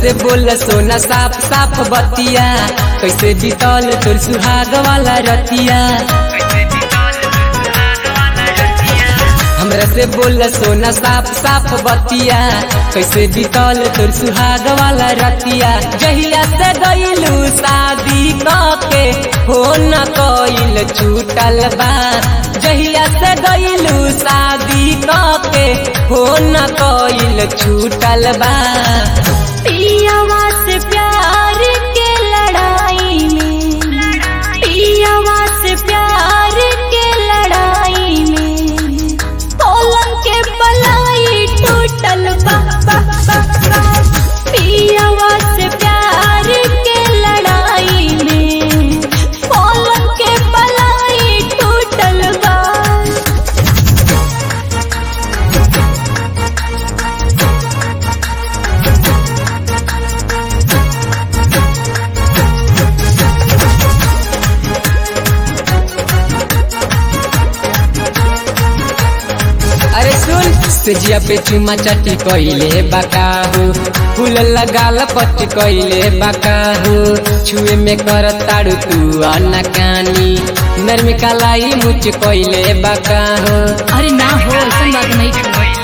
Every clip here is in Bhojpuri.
से बोल सोना साफ साफ बतिया कैसे बीतल तोर सुहाग वाला रतिया हमरा से बोल सोना साफ साफ बतिया कैसे बीतल तोर सुहाग वाला रतिया जहिया से गईलू शादी के हो न कइल छूटल बा जहिया से गईलू शादी के हो न कइल छूटल बा पियावा से प्यार के लड़ाई में पियावा से प्यार के लड़ाई में पलंग के पलाई टूटल बा बा बा बा पियावा से प्यार के लड़ाई में पलंग के पलाई टूटल बा अरे सुन सेजिया पे चुमा चटी कइले बाकाहु फूल लगाल पट कइले बाकाहु छुए में कर ताड़ू तू अनकानी नरमी कलाई मुच कइले बाकाहु अरे ना हो ऐसा बात नहीं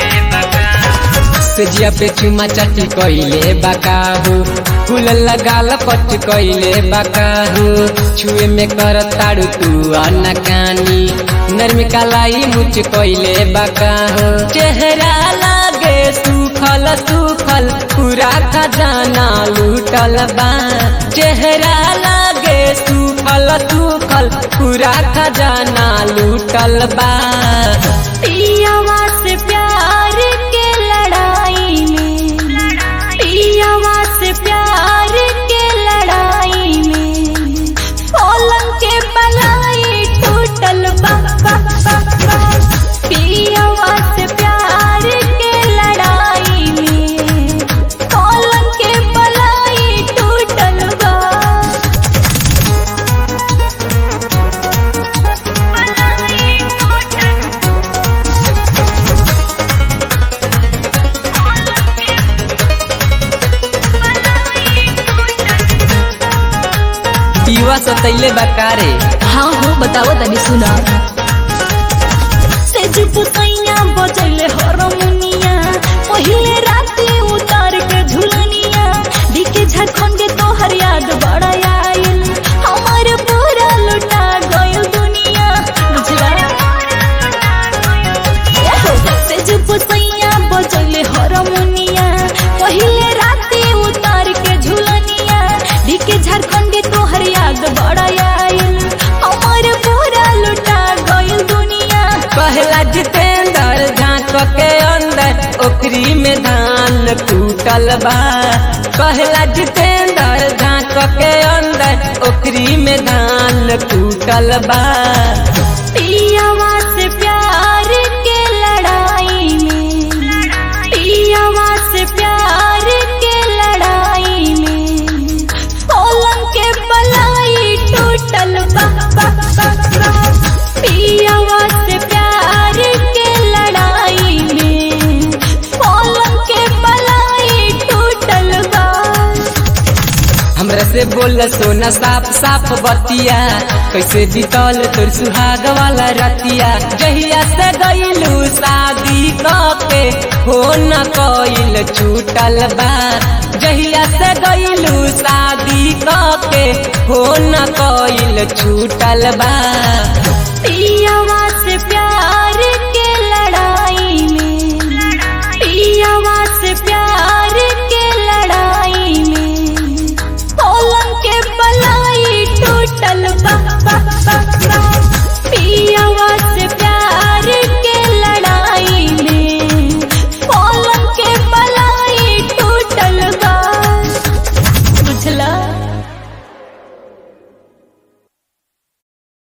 सेजिया पे चुमा चटी कइले बाकाहु फूल लगाल पट कइले बाकाहु छुए में कर ताड़ू तू अनकानी नरमी कलाई मुच कइले बाकाहु चेहरा लागे सुखल सुखल पूरा खजाना लूटल बा चेहरा लागे सुखल सुखल पूरा खजाना लूटल बा पियावा से प्यार के लड़ाई में पियावा से प्यार के लड़ाई में पलंग के पलाई टूटल बा बा बा बा पियावा से प्यार के लड़ाई में पलंग के पलाई टूटल बा पीवा सतैले बकारे हाँ हो बताओ तनी सुना से जुप कैया बजले हरमुनिया पहिले राते उतार के झुलनिया दिखे झारखंड तोहर याद बड़ा आयल हमार पूरा लुटा गयो दुनिया बुझला एहो, से जुप कैया बजले हरमुनिया पहिले राते उतार के झुलनिया दिखे झारखंड तोहर याद बड़ा आयल हमार पूरा लुटा गयो दुनिया पहला जितेंद्र झांक के अंदर ओकरी में धान टूटल बा पहला जितेंद्र झांक के अंदर ओकरी में धान टूटल बा पियावा से प्यार के लड़ाई में पियावा से प्यार के लड़ाई में पलंग के पलाई टूटल बा बा बा बा पियावा से प्यार के लड़ाई में पलंग के पलाई टूटल बा हमरा से बोल सोना साफ साफ बतिया कैसे बीतल तोर सुहाग वाला रतिया जहिया से गईलू शादी के हो न कइल छूटल बा जहिया से गईलू शादी के हो न कइल छूटल बा